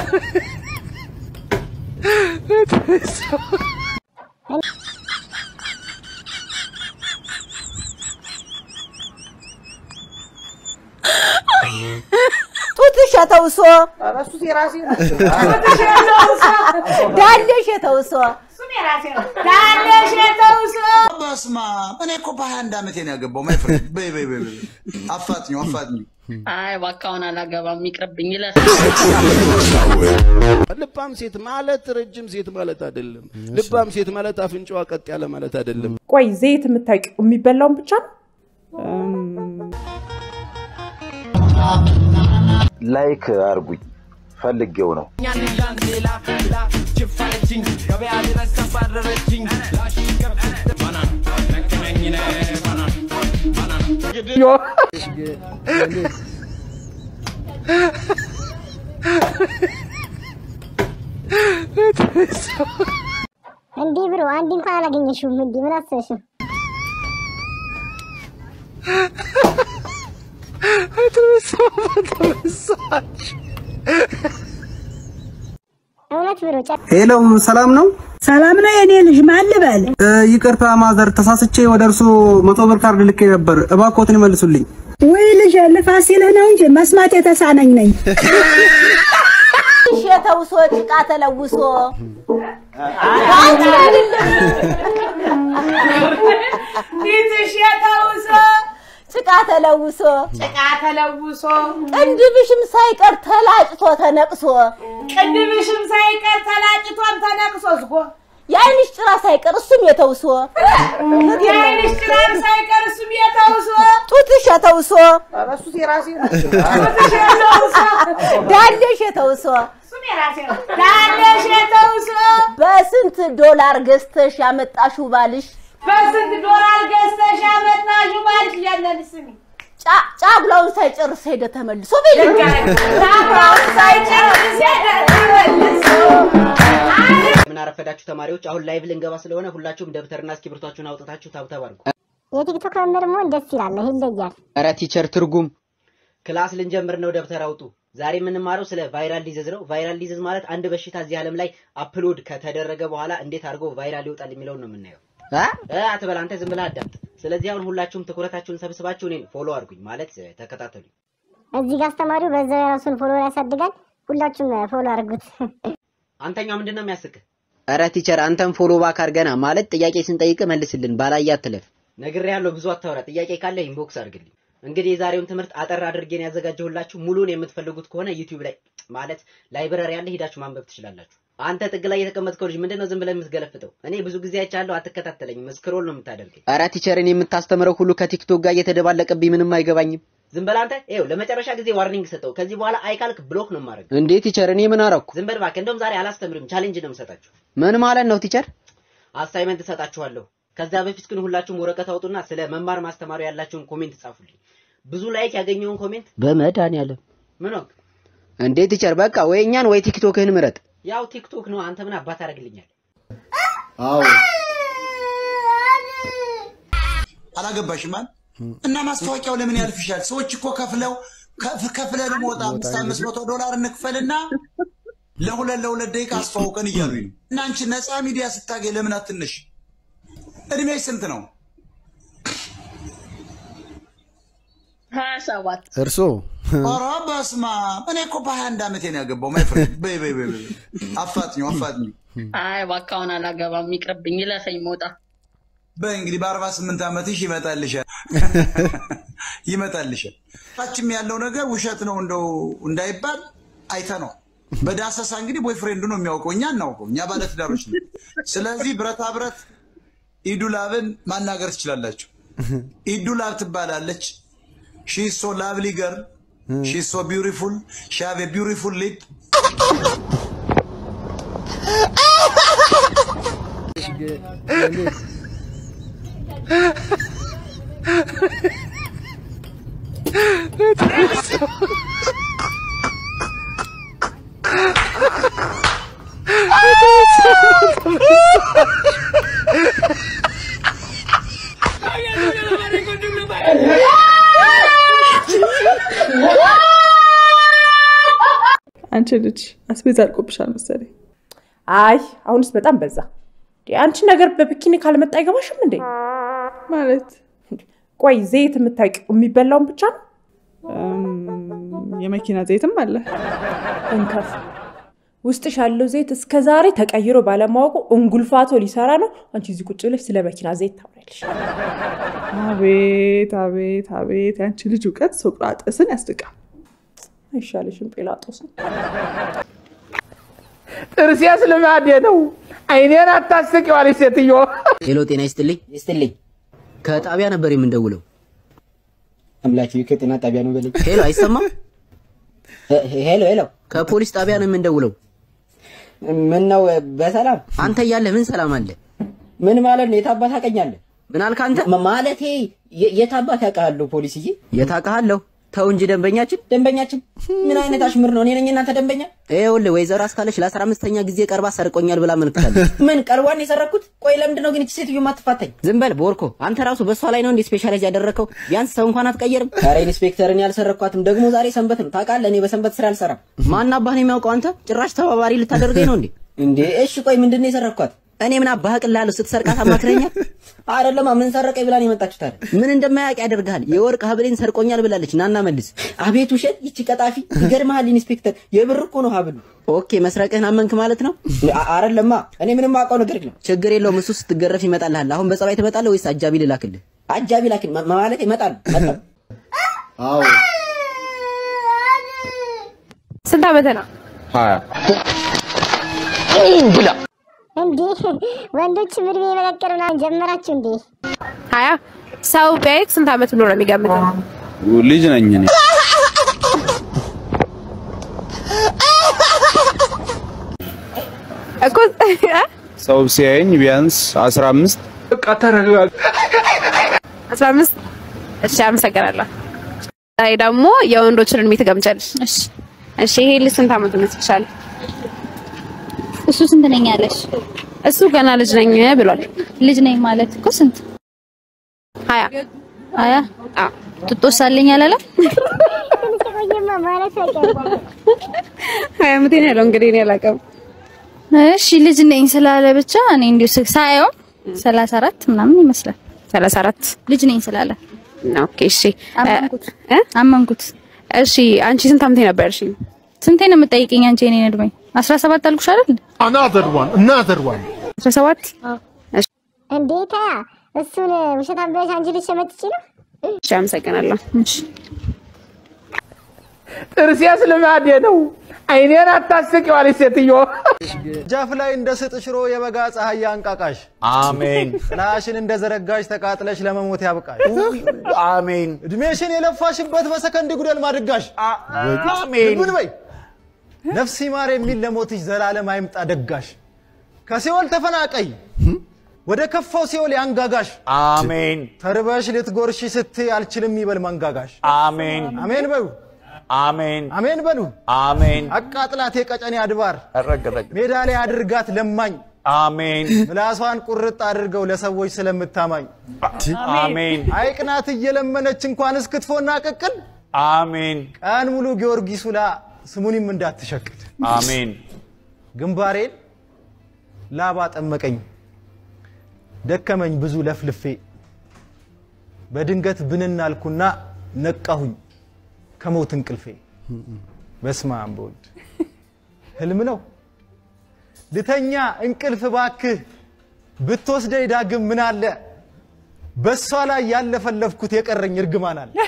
ጡትሽ የተውሶ ዳሌሽ የተውሶ ዳሌሽ የተውሶ በስማ እኔ እኮ በሀያ አንድ ዓመቴ ነው ያገባው። ማይ ፍሬንድ በይ በይ በይ በይ አፋጥኙ አፋጥኙ። አይ እባክህ አላገባም ይቅርብኝ ይለፍ። ልባም ሴት ማለት ረጅም ሴት ማለት አይደለም። ልባም ሴት ማለት አፍንጫዋ ቀጥ ያለ ማለት አይደለም። ቆይ ዘይት የምታውቂው የሚበላውን ብቻ ነው? ላይክ አርጉኝ ፈልጌው ነው። እንዲህ ብሎ አንድ እንኳን አላገኘሽውም። እንዲህ ምን አሰብሽ ነው? እውነት ብሎ ጨ- ሄሎ፣ ሰላም ነው? ሰላም ነው የኔ ልጅ፣ ማን ልበል? እ፣ ይቅርታ ማዘር፣ ተሳስቼ ወደ እርሶ መቶ ብር ካርድ ልኬ ነበር። እባክዎትን ይመልሱልኝ። ውይ ልጅ ልፋት ሲልህ ነው እንጂ መስማት የተሳነኝ ነኝ። ጡትሽ የተውሶ ጭቃ ተለውሶ አንቺ አይደለም ፊትሽ የተውሶ ጭቃ ተለውሶ ጭቃ ተለውሶ ቅንድብሽም ሳይቀር ተላጭቶ ተነቅሶ ቅንድብሽም ሳይቀር ተላጭቶን ተነቅሶ ዝጎ የአይንሽ ጭራ ሳይቀር እሱም የተውሶ የአይንሽ ጭራም ሳይቀር እሱም የተውሶ ጡትሽ የተውሶ ጡትሽ የተውሶ ዳሌሽ የተውሶ ዳሌሽ የተውሶ በስንት ዶላር ገዝተሽ ያመጣሽው ባልሽ በስንት ዶላር ገዝተሽ ያመጣሽው ባልሽ ያለን ስሚ ጫጉላውን ሳይጨርስ ሄደ ተመልሶ ቤት ጫጉላውን ሳይጨርስ ሄደ ተመልሶ ምን አረፈዳችሁ ተማሪዎች፣ አሁን ላይቭ ልንገባ ስለሆነ ሁላችሁም ደብተርና እስክሪብቶቻችሁን አውጥታችሁ ታብታብ አድርጉ። የቲክቶክ መምህር መሆን ደስ ይላል። ይሄ ይለያል። ኧረ ቲቸር ትርጉም ክላስ ልንጀምር ነው። ደብተር አውጡ። ዛሬ የምንማረው ስለ ቫይራል ዲዚዝ ነው። ቫይራል ዲዚዝ ማለት አንድ በሽታ እዚህ ዓለም ላይ አፕሎድ ከተደረገ በኋላ እንዴት አድርጎ ቫይራል ይወጣል የሚለውን ነው የምናየው። እ አትበል አንተ ዝም ብለህ አዳምጥ። ስለዚህ አሁን ሁላችሁም ትኩረታችሁን ሰብስባችሁ እኔን ፎሎ አድርጉኝ ማለት እ፣ ተከታተሉኝ። እዚህ ጋር አስተማሪው በዛው የራሱን ፎሎወር ያሳድጋል። ሁላችሁም ፎሎ አድርጉት። አንተኛው ምንድን ነው የሚያስቅህ? ኧረ ቲቸር አንተም ፎሎ ባክ አድርገና ማለት ጥያቄ ስንጠይቅ መልስልን፣ ባላየ አትለፍ። ነግሬሃለሁ፣ ብዙ አታወራ። ጥያቄ ካለ ኢንቦክስ አድርግልኝ። እንግዲህ የዛሬውን ትምህርት አጠር አድርጌን ያዘጋጀሁላችሁ። ሙሉን የምትፈልጉት ከሆነ ዩቲዩብ ላይ ማለት ላይብረሪ ያለ ሄዳችሁ ማንበብ ትችላላችሁ። አንተ ጥግ ላይ የተቀመጥከው ልጅ ምንድን ነው ዝም ብለህ የምትገለፍጠው? እኔ ብዙ ጊዜ አይቻለሁ፣ አትከታተለኝም። ስክሮል ነው የምታደርገኝ። ኧረ ቲቸር እኔ የምታስተምረው ሁሉ ከቲክቶክ ጋር እየተደባለቀብኝ ምንም አይገባኝም። ዝም በል አንተ። ይኸው ለመጨረሻ ጊዜ ዋርኒንግ ሰጠው። ከዚህ በኋላ አይካልክ ብሎክ ነው የማደርገው። እንዴ ቲቸር እኔ ምን አረኩ? ዝም በል እባክህ። እንደውም ዛሬ አላስተምርም፣ ቻሌንጅ ነው የምሰጣችሁ። ምን ማለት ነው ቲቸር? አሳይመንት እሰጣችኋለሁ። ከዛ በፊት ግን ሁላችሁም ወረቀት አውጡና ስለ መማር ማስተማሩ ያላችሁን ኮሜንት ጻፉልኝ። ብዙ ላይክ ያገኘውን ኮሜንት በመድኃኒዓለም ምን ወቅ እንዴ ቲቸር፣ በቃ ወይ እኛን ወይ ቲክቶክህን ምረጥ። ያው ቲክቶክ ነው። አንተ ምን አባት አደርግልኛል? አዎ አላገባሽም አይደል? እና ማስታወቂያው ለምን ያልፍሻል? ሰዎች እኮ ከፍለው ከፍ- ከፍለን ሞጣ አምስት አምስት መቶ ዶላር እንክፈልና ለሁለት ለሁለት ደቂቃ አስተዋውቀን እያሉኝ ነው። እና አንቺ ነፃ ሚዲያ ስታገኝ ለምን አትነሽ? እድሜሽ ስንት ነው? ሀያ ሰባት እርሶ ኧረ በስመ አብ! እኔ እኮ በሀያ አንድ ዓመቴ ነው ያገባው። ማይ ፍሬንድ በይ በይ በይ በይ አፋጥኙ አፋጥኙ። አይ እባክህ አላገባም ይቅርብኝ ይለፈኝ ሞጣ በይ እንግዲህ በአርባ ስምንት ዓመትሽ ይመጣልሻል ይመጣልሻል። ታችም ያለው ነገር ውሸት ነው እንደው እንዳይባል አይተ ነው። በዳሰሳ እንግዲህ ቦይፍሬንዱ ነው የሚያውቀው፣ እኛ እናውቀው፣ እኛ ባለትዳሮች ነው። ስለዚህ ብረታ ብረት ኢዱላብን ማናገር ትችላላችሁ። ኢዱላብ ትባላለች። ሺ ሶ ላቭሊ ገርል ሺ ሶ ቢውቲፉል ሺ ሃቭ ኤ ቢውቲፉል ሊፕ አንቺ ልጅ አስቤዛ አልቆብሻል መሰለኝ። አይ አሁንስ በጣም በዛ። እንዴ፣ አንቺ ነገር በቢኪኒ ካልመጣ አይገባሽም እንዴ? ማለት ቆይ ዘይት የምታውቂው የሚበላውን ብቻ ነው? የመኪና ዘይትም አለ። እንከፍ ውስጥሽ ያለው ዘይት እስከ ዛሬ ተቀይሮ ባለማወቁ እንጉልፋቶ ሊሰራ ነው። አንቺ እዚህ ቁጭ ብለሽ ስለ መኪና ዘይት ታውሪያለሽ። አቤት አቤት አቤት! የአንቺ ልጅ እውቀት ሶቅራጥስን ያስድቃል። አይሻልሽም ጲላጦስን? ጥርሴስ ልማዴ ነው። አይኔን አታስቂዋለች ሴትዮ። ሄሎ፣ ጤና ይስጥልኝ። ይስጥልኝ። ከጣቢያ ነበር የምንደውለው። አምላኬ ከጤና ጣቢያ ነው በለኝ። ሄሎ፣ አይሰማም? ሄሎ፣ ሄሎ፣ ከፖሊስ ጣቢያ ነው የምንደውለው። ምን ነው በሰላም? አንተ እያለህ ምን ሰላም አለ? ምን ማለት ነው? የታባት ታውቀኛለህ? ምን አልክ አንተ? ማለቴ የታባት ያውቃለሁ ፖሊስዬ። የታውቃለሁ ተው እንጂ ደንበኛችን ደንበኛችን ምን አይነት አሽሙር ነው? እኔ ነኝ እናንተ ደንበኛ? ይኸውልህ ወይዘሮ አስካለች ለአስራ አምስተኛ ጊዜ ቀርባ ሰርቆኛል ብላ መልክታለች። ምን ቀርቧን የሰረኩት? ቆይ ለምንድን ነው ግን እቺ ሴትዮ ማትፋታኝ? ዝም በል ቦርኮ፣ አንተ ራሱ በእሷ ላይ ነው እንዴ ስፔሻላይዝ ያደረግከው? ቢያንስ ሰው እንኳን አትቀየርም? ኧረ ኢንስፔክተርን ያልሰረኳትም ደግሞ ዛሬ ሰንበት ነው ታውቃለህ። እኔ በሰንበት ስራ አልሰራም። ማን አባህ ነው የሚያውቀው? አንተ ጭራሽ ተባባሪ ልታደርገኝ ነው እንዴ? እንዴ እሺ ቆይ ምንድን ነው የሰረኳት? እኔ ምን አባህ ቅላለሁ? ስትሰርቃት አማክረኛል? አይደለማ ምን ሰረቀኝ ብላ ነው የመጣችው። ታዲያ ምን እንደማያውቅ ያደርግሃል? የወርቅ ሀብሌን ሰርቆኛል ብላለች። ናና መልስ። አቤት ውሸት! ይቺ ቀጣፊ ይገርምሃል ኢንስፔክተር፣ የብር እኮ ነው ሀብሉ። ኦኬ መስረቅህን አመንክ ማለት ነው? አይደለማ እኔ ምንም አውቀው ነገር የለም። ችግር የለውም እሱ ስትገረፍ ይመጣልሃል። አሁን በጸባይ ትመጣለህ ወይስ አጃቢ ልላክልህ? አጃቢ ላክል ማለት ይመጣል። አዎ ስንት ዓመትህ ነው? ሀያ ብላ እንዴ ወንዶች እድሜ መቀቀር ምናምን ጀመራችሁ እንዴ? ሀያ ሰው ቢያይክ ስንት ዓመት ብሎ ነው የሚገምተው? ልጅ ነኝ እኔ። እኮ ሰው ሲያየኝ ቢያንስ 15 በቃ ተረጋጋ። አስራ አምስት እሺ፣ አመሰግናለሁ። ዛሬ ደግሞ የወንዶችን እድሜ ትገምቻለሽ። እሺ፣ እሺ። ይሄ ልጅ ስንት ዓመቱ ይመስልሻል? እሱ ስንት ነኝ ያለሽ? እሱ ገና ልጅ ነኝ ብሏል። ልጅ ነኝ ማለት እኮ ስንት? ሀያ ሀያ አዎ። ጥጦስ አለኝ አላለም? ቆየማ ማለት አይቀርም። ሀያ ዓመቴ ነው ያለው። እንግዲህ እኔ አላውቅም። እሺ ልጅ ነኝ ስላለ ብቻ እኔ እንዲሁ ስ- ሳየው ሰላሳ አራት ምናምን ይመስላል። ሰላሳ አራት ልጅ ነኝ ስላለ ኦኬ። እሺ አመንኩት እ አመንኩት። እሺ አንቺ ስንት ዓመቴ ነበርሽ? ስንቴ ነው የምጠይቀኝ አንቺ የኔን እድሜ? አስራ ሰባት አልኩሽ አይደል? Another one, another one. አስራ ሰባት እንዴታ እሱን ውሸታም ብለሽ አንቺ ልጅ ሸመጥጪ ነው? እሺ፣ አመሰግናለሁ። እሺ ጥርሴስ ልማዴ ነው። አይኔን አታስቂዋለች ሴትዮ። ጃፍ ላይ እንደ ስጥ ሽሮ የበጋ ፀሐይ አንቃቃሽ። አሜን ጥላሽን እንደ ዘረጋሽ ተቃጥለሽ ለመሞት ያብቃሽ። አሜን እድሜሽን የለፋሽበት በሰከንድ ጉደል ማድጋሽ። አሜን ምን በይ ነፍስ ይማር የሚል ለሞትሽ ዘላለም አይምጣ ደጋሽ። ከሲኦል ተፈናቀይ ወደ ከፋው ሲኦል ያንጋጋሽ። አሜን ተርበሽ ልትጎርሺ ስትይ አልችልም ይበል መንጋጋሽ። አሜን አሜን በሉ አሜን አሜን በሉ። አሜን አቃጥላት የቀጨኔ አድባር ረግረግ ሜዳ ላይ አድርጋት ለማኝ አሜን ምላሷን ቁርጥ አድርገው ለሰዎች ስለምታማኝ አሜን አይቅናት እየለመነች እንኳን እስክትፎና ቅቅል አሜን ቀን ሙሉ ጊዮርጊስ ውላ ስሙኒም እንዳትሸቅል አሜን ግንባሬን ላባ ጠመቀኝ ደከመኝ ብዙ ለፍልፌ በድንገት ብንናልኩና ነቃሁኝ ከሞት እንቅልፌ በስመ አብ በወልድ ህልም ነው ልተኛ እንቅልፍ ባክህ ብትወስደኝ ዳግም ምን አለ በእሷ ላይ ያለፈለፍኩት የቀረኝ እርግማን አለ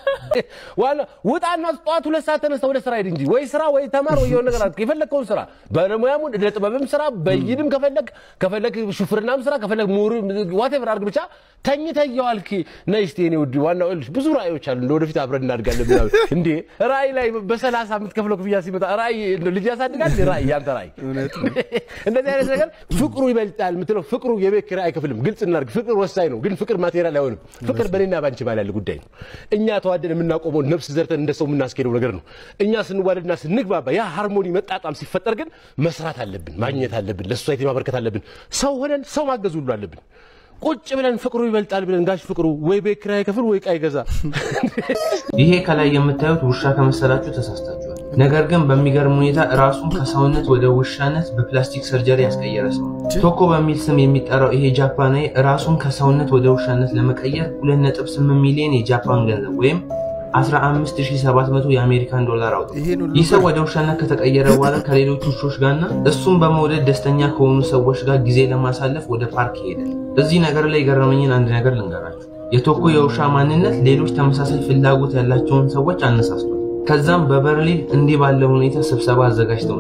ዋና ውጣና ጠዋት ሁለት ሰዓት ተነስተ ወደ ስራ ሂድ እንጂ ወይ ስራ ወይ ተማር ወይ የሆነ ነገር አድርግ። የፈለግከውን ስራ ባለሙያም እደ ጥበብም ስራ በይድም ከፈለግ ከፈለግ ሹፍርናም ስራ ከፈለግ ምሁር ዋቴቨር አድርግ። ብቻ ተኝተህ እየዋልክ ነይ እስቲ የኔ ውድ። ዋናው ይኸውልሽ ብዙ ራእዮች አሉ። እንደ ወደፊት አብረን እናድጋለን ምናምን። እንዴ ራእይ ላይ በሰላሳ የምትከፍለው ክፍያ ሲመጣ ራእይ እንደው ልጅ ያሳድጋል። ራእይ ያንተ ራእይ እንደዚህ አይነት ነገር ፍቅሩ ይበልጣል የምትለው ፍቅሩ የቤት ኪራይ አይከፍልም። ግልጽ እናድርግ። ፍቅር ወሳኝ ነው፣ ግን ፍቅር ማቴሪያል አይሆንም። ፍቅር በእኔና ባንቺ ባል ያለ ጉዳይ ነው። እኛ ተዋደን የምናቆመው ነፍስ ዘርተን እንደ ሰው የምናስኬደው ነገር ነው። እኛ ስንዋደድና ስንግባባ ያ ሃርሞኒ መጣጣም ሲፈጠር ግን መስራት አለብን፣ ማግኘት አለብን፣ ለሶሳይቲ ማበርከት አለብን። ሰው ሆነን ሰው ማገዝ ሁሉ አለብን። ቁጭ ብለን ፍቅሩ ይበልጣል ብለን ጋሽ ፍቅሩ ወይ ቤት ኪራይ ከፍል ወይ ዕቃ ይገዛ። ይሄ ከላይ የምታዩት ውሻ ከመሰላችሁ ተሳስታችኋል። ነገር ግን በሚገርም ሁኔታ ራሱን ከሰውነት ወደ ውሻነት በፕላስቲክ ሰርጀሪ ያስቀየረ ሰው ነው። ቶኮ በሚል ስም የሚጠራው ይሄ ጃፓናዊ ራሱን ከሰውነት ወደ ውሻነት ለመቀየር 2.8 ሚሊዮን የጃፓን ገንዘብ ወይም 15700 የአሜሪካን ዶላር አውጥቷል። ይህ ሰው ወደ ውሻነት ከተቀየረ በኋላ ከሌሎች ውሾች ጋርና እሱን በመውደድ ደስተኛ ከሆኑ ሰዎች ጋር ጊዜ ለማሳለፍ ወደ ፓርክ ይሄዳል። እዚህ ነገር ላይ የገረመኝን አንድ ነገር ልንገራችሁ። የቶኮ የውሻ ማንነት ሌሎች ተመሳሳይ ፍላጎት ያላቸውን ሰዎች አነሳስቷል። ከዛም በበርሊን እንዲህ ባለ ሁኔታ ስብሰባ አዘጋጅተው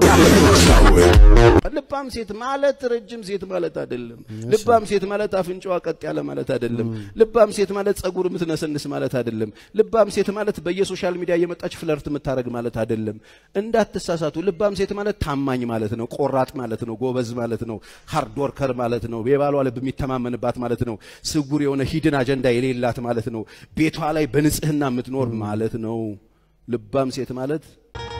ልባም ሴት ማለት ረጅም ሴት ማለት አይደለም። ልባም ሴት ማለት አፍንጫዋ ቀጥ ያለ ማለት አይደለም። ልባም ሴት ማለት ጸጉር የምትነሰንስ ማለት አይደለም። ልባም ሴት ማለት በየሶሻል ሚዲያ እየመጣች ፍለርት የምታደርግ ማለት አይደለም። እንዳትሳሳቱ። ልባም ሴት ማለት ታማኝ ማለት ነው። ቆራጥ ማለት ነው። ጎበዝ ማለት ነው። ሃርድ ወርከር ማለት ነው። የባሏ ልብ የሚተማመንባት ማለት ነው። ስጉር የሆነ ሂድን አጀንዳ የሌላት ማለት ነው። ቤቷ ላይ በንጽህና የምትኖር ማለት ነው። ልባም ሴት ማለት